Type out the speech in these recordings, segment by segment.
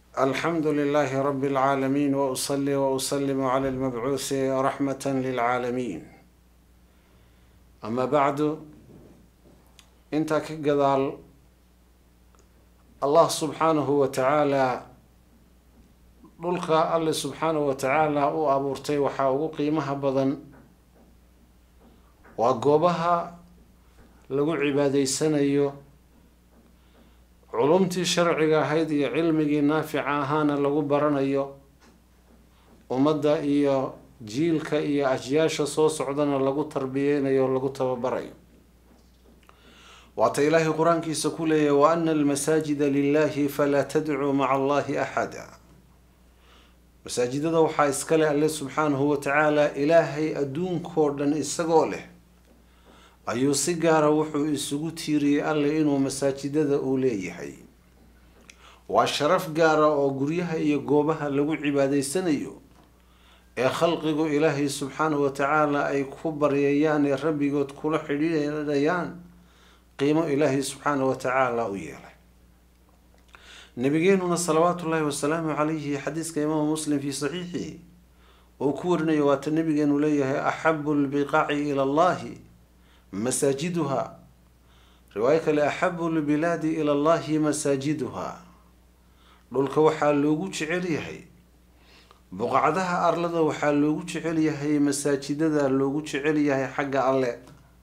الحمد لله رب العالمين واصلي واسلم على المبعوث رحمه للعالمين اما بعد intaa ka gadaal allah subxaanahu wa tacaalaa dhulka alle subxaanahu wa tacaala u abuurtay waxaa ugu qiimaha badan waa goobaha lagu cibaadeysanayo culumtii sharciga ahayd iyo cilmigii naafica ahaana lagu baranayo ummadda iyo jiilka iyo ajyaasha soo socdana lagu tarbiyeynayo o lagu tababarayo waata ilaahay qur-aankiisa ku leeyahy wa ana almasaajida lilahi falaa tadcuu maca allahi axada masaajidada waxaa iskale alle subxaanahu wa tacaala ilaahay adduunkoo dhan isagoo leh ayuu si gaara wuxuu isugu tiiriyey alle inuu masaajidada uu leeyahay waa sharaf gaara oo guryaha iyo goobaha lagu cibaadeysanayo ee khalqigu ilaahay subxaanahu wa tacaala ay ku baryayaan ee rabbigood kula xidhiidhayaan qiimo ilaahay subxaanahu wa tacaala u yeelay nabigeenuna salawaatu ullaahi wasalaamu calayhi xadiiska imaamu muslim fii saxiixihi uu ku warinayo waata nabigeenu leeyahay axabu lbiqaaci ila allahi masaajiduha riwaayo kale axabu lbilaadi ila allahi masaajiduha dhulka waxaa loogu jecel yahay buqacdaha arlada waxaa loogu jecel yahay masaajidada loogu jecel yahay xagga alle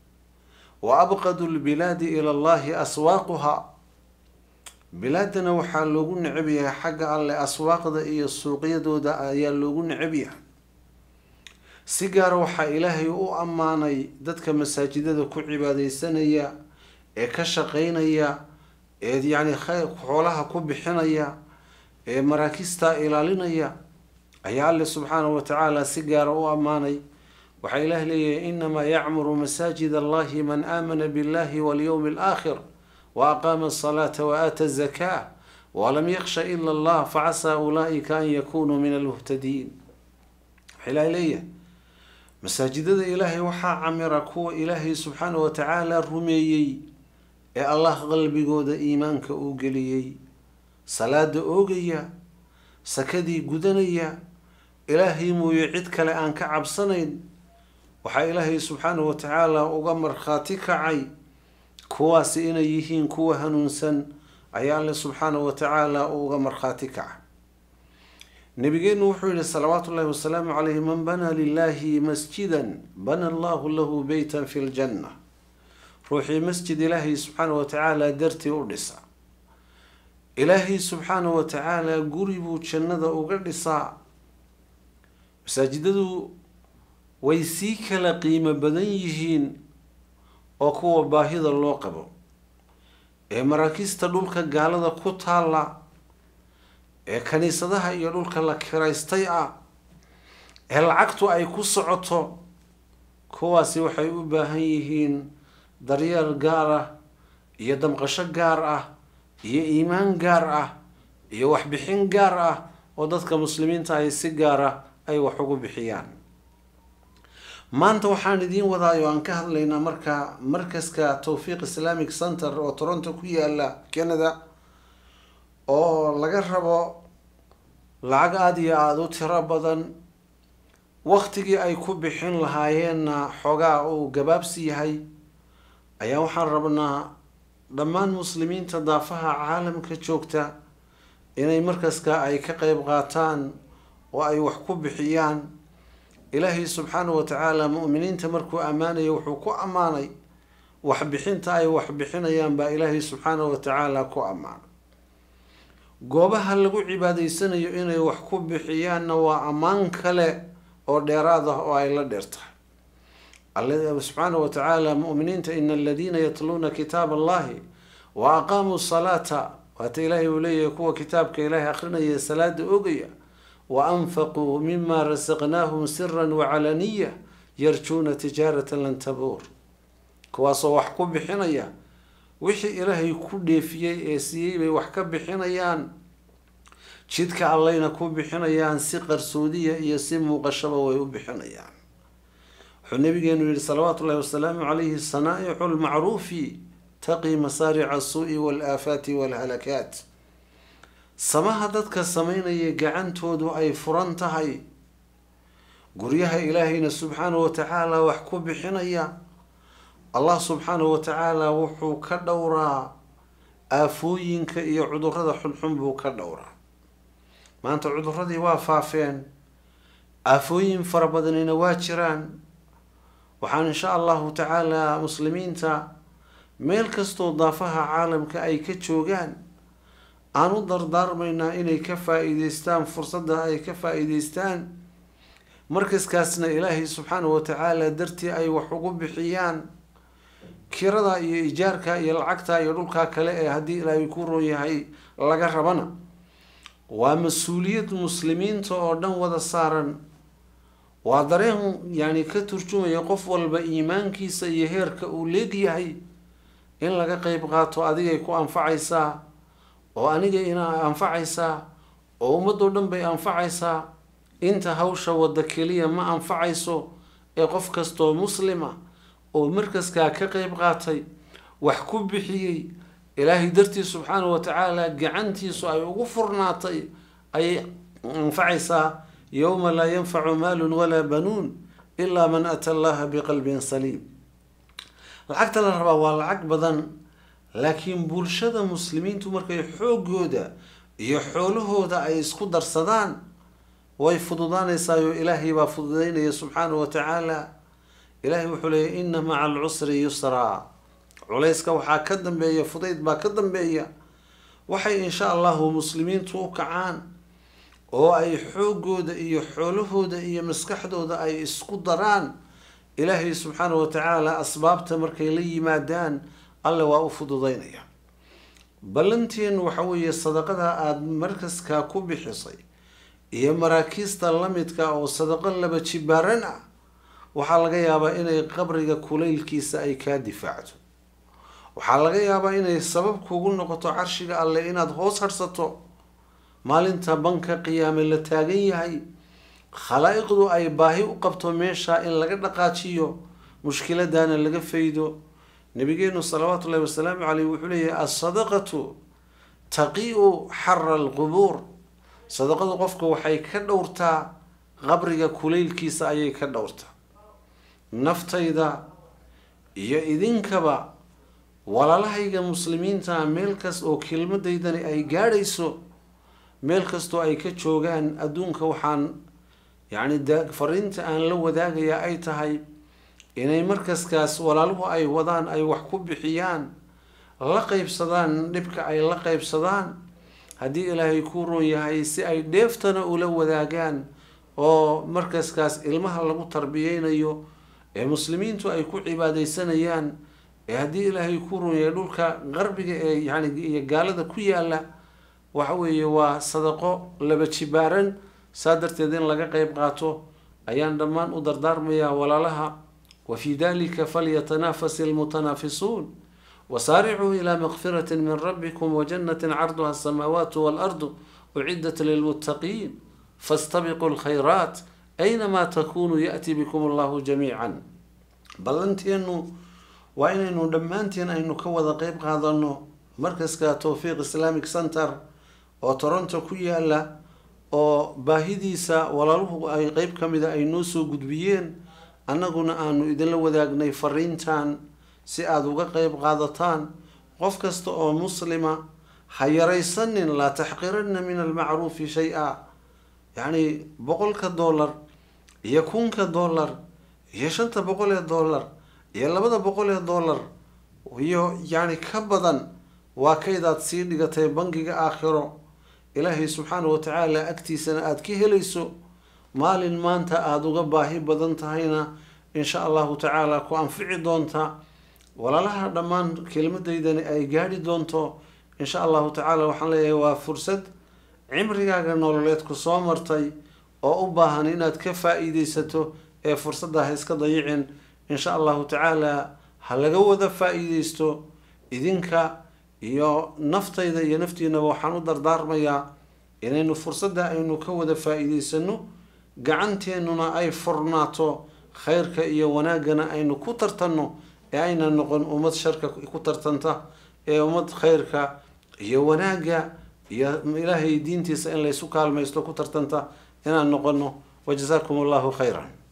wa abqadu lbilaadi ila allahi aswaaquha bilaadana waxaa loogu necab yahay xagga alle aswaaqda iyo suuqyadooda ayaa loogu necab yahay si gaara waxaa ilaahay u ammaanay dadka masaajidada ku cibaadeysanaya ee ka shaqeynaya ee yacni xoolaha ku bixinaya ee maraakista ilaalinaya ayaa alle subxaanahu wa tacaala si gaara u ammaanay waxaa ilaah leeyahay inamaa yacmuru masaajid allahi man aamana billahi walyowmi alaakhir wa aqaama asalaata wa aata azakaa walam yaksha ila allah facasaa ulaa'ika an yakunuu min almuhtadiin waxaa ilaah leeyahay masaajidada ilaahay waxaa camira kuwa ilaahay subxaanahu wa tacaala rumeeyey ee allah qalbigooda iimaanka uu geliyey salaada oogaya sakadii gudanaya ilaahay mooye cid kale aan ka cabsanayn waxaa ilaahay subxaanahu wa tacaala uga markhaati kacay kuwaasi inay yihiin kuwa hanuunsan ayaa alle subxaanahu wa tacaala uga markhaati kaca nabigeenu wuxuu yihi salawaatu ullahi wasalaamu calayhi man banaa lilahi masjidan bana allahu lahu beytan fi ljanna ruuxii masjid ilaahay subxaanahu wa tacaala dartii u dhisa ilaahay subxaanahu wa tacaala guri buu jannada uga dhisaa masaajidadu way sii kala qiimo badan yihiin oo kuwa baahida loo qabo ee maraakiista dhulka gaalada ku taalla ee kaniisadaha iyo dhulka la kiraystay ah ee lacagtu ay ku socoto kuwaasi waxay u baahan yihiin daryeel gaar ah iyo damqasho gaar ah iyo iimaan gaar ah iyo waxbixin gaar ah oo dadka muslimiinta ay si gaar ah ay wax ugu bixiyaan maanta waxaan idiin wadaayo aan ka hadlaynaa marka markaska towfiiq islamic center oo toronto ku yaala canada oo laga rabo lacag aada iyo aada u tiro badan waktigii ay ku bixin lahaayeenna xoogaa uu gabaabsi yahay ayaa waxaan rabnaa dhammaan muslimiinta daafaha caalamka joogta inay markaska ay ka qeyb qaataan oo ay wax ku bixiyaan ilaahay subxaanahu wa tacaala mu'miniinta markuu ammaanayo wuxuu ku ammaanay waxbixinta ay wax bixinayaan baa ilaahay subxaanahu wa tacaala ku ammaanay goobaha lagu cibaadeysanayo inay wax ku bixiyaanna waa ammaan kale oo dheeraad ah oo ay la dheer tahay alle subxaanahu wa tacaala mu'miniinta ina aladiina yatluuna kitaab allahi wa aqaamuu salaata waata ilaahay uu leeyahay kuwa kitaabka ilaahay akrinaya salaada ogaya wa anfaquu mima rasaqnaahum siran wacalaniya yarjuuna tijaaratan lan tabuur kuwaasoo wax ku bixinaya wixii ilaahay ku dheefiyey ee siiyey bay wax ka bixinayaan jidka allayna ku bixinayaan si qarsoodiya iyo si muuqashaba way u bixinayaan wuxuu nabigeenu yihi salawaatu ullahi wasalaamu calayhi sanaa'icu lmacruufi taqi masaarica asuu'i walaafaati walhalakaat samaha dadka samaynaya gacantoodu ay furan tahay guryaha ilaahayna subxaanahu wa tacaala wax ku bixinaya allah subxaanahu wa tacaala wuxuu ka dhowraa aafooyinka iyo cudurada xunxun buu ka dhowraa maanta cuduradii waa faafeen aafooyin fara badanina waa jiraan waxaan insha allahu tacaala muslimiinta meel kastoo daafaha caalamka ay ka joogaan aan u dardaarmaynaa inay ka faa-iideystaan fursadda ay ka faa-iideystaan markaskaasna ilaahay subxaanahu wa tacaala dartii ay wax ugu bixiyaan kirada iyo ijaarka iyo lacagta iyo dhulkaa kale ee haddii ilaahay ku roon yahay laga rabana waa mas-uuliyad muslimiinta oo dhan wada saaran waa dareen yani ka turjumaya qof walba iimaankiisa iyo heerka uu leegyahay in laga qeyb qaato adigay ku anfacaysaa oo aniga ina anfacaysaa oo ummadoo dhan bay anfacaysaa inta hawsha wadda keliya ma anfacayso ee qof kastoo muslima oo markaskaa ka qeyb qaatay wax ku bixiyey ilaahay dartii subxaanahu wa tacaala gacantiisu ay ugu furnaatay ayay anfacaysaa yowma laa yanfacu maalun walaa banuun ilaa man ata allaha biqalbin saliim lacagta la rabaa waa lacag badan laakiin bulshada muslimiintu markay xoogooda iyo xoolahooda ay isku darsadaan way fududaanaysaayoo ilaahay baa fududaynaya subxaanahu wa tacaala ilaahay wuxuu leeyay ina maca alcusri yusraa culayska waxaa ka dambeeya fudayd baa ka dambeeya waxay insha allahu muslimiintu u kacaan oo ay xoogooda iyo xoolahooda iyo maskaxdooda ay isku daraan ilaahay subxaanahu wa tacaala asbaabta markay la yimaadaan alle waa u fududaynaya ballanteenu waxa weeye sadaqada aada markaskaa ku bixisay iyo maraakiista lamidka oo sadaqo laba jibaaran ah waxaa laga yaabaa inay qabriga kulaylkiisa ay kaa difaacto waxaa laga yaabaa inay sabab kugu noqoto carshiga alle inaad hoos harhsato maalinta banka qiyaame la taagan yahay khalaa'iqdu ay baahi u qabto meesha in laga dhaqaajiyo mushkiladana laga faydo nabigeenu salawaatu ullahi wasalaamu caleyh wuxuu leeyahay alsadaqatu taqi-u xara alqubuur sadaqadu qofka waxay ka dhowrtaa qabriga kulaylkiisa ayay ka dhowrtaa naftayda iyo idinkaba walaalahayga muslimiinta meel kas oo kelmadaydani ay gaadhayso meel kastoo ay ka joogaan adduunka waxaan yacni da fariinta aan la wadaagayaa ay tahay inay markaskaas walaaluhu ay wadaan ay wax ku bixiyaan la qeybsadaan dhibka ay la qeybsadaan haddii ilaahay kuu roon yahay si ay dheeftana ula wadaagaan oo markaskaas ilmaha lagu tarbiyeynayo ee muslimiintu ay ku cibaadeysanayaan ee haddii ilaahay kuu roon yahay dhulka qarbiga ee yani iyo gaalada ku yaala waxa weeye waa sadaqo laba jibaaran saa darteed in laga qeyb qaato ayaan dhammaan u dardaarmayaa walaalaha wa fii dalika falyatanafas ilmutanaafisuun wasaaricuu ilaa makfirati min rabbikum wajannati carduha asamaawaatu waalardu ucidat lilmuttaqiin fastabiquu lkhayraat aynamaa takunuu yaأti bikum allahu jamiican ballanteenu waa inaynu dhammaanteen aynu ka wada qeyb qaadano markaska towfiiq islamic center oo toronto ku yaala oo baahidiisa walaaluhu ay qeyb ka mida ay noo soo gudbiyeen annaguna aanu idinla wadaagnay fariintan si aada uga qeyb qaadataan qof kasta oo muslima ha yaraysanin laa taxqiranna min almacruufi shay-a yacni boqolka dollar iyo kunka dollar iyo shanta boqol ee dollar iyo labada boqol ee dollar iyo yacni ka badan waa kaydaad sii dhigatay bangiga aakhiro ilaahay subxaana wa tacaala agtiisana aada ka helayso maalin maanta aada uga baahi badan tahayna insha allahu tacaala ku anfici doonta walaalaha dhammaan kelmadaydani ay gaadhi doonto insha allahu tacaala waxaan leeyahay waa fursad cimrigaaga nololeed ku soo martay oo u baahan inaad ka faa-iideysato ee fursadda ha iska dayicin insha allahu tacaala ha laga wada faa-iideysto idinka iyo naftayda iyo naftiinaba waxaan u dardaarmayaa inaynu fursadda aynu ka wada faa-iideysano gacanteennuna ay furnaato khayrka iyo wanaaggana aynu ku tartanno ee ayna noqon ummad sharka ku tartanta ee ummad khayrka iyo wanaagga iyo ilaahay diintiisa in laysu kaalmaysto ku tartanta inaan noqono wajazaakum allahu khayran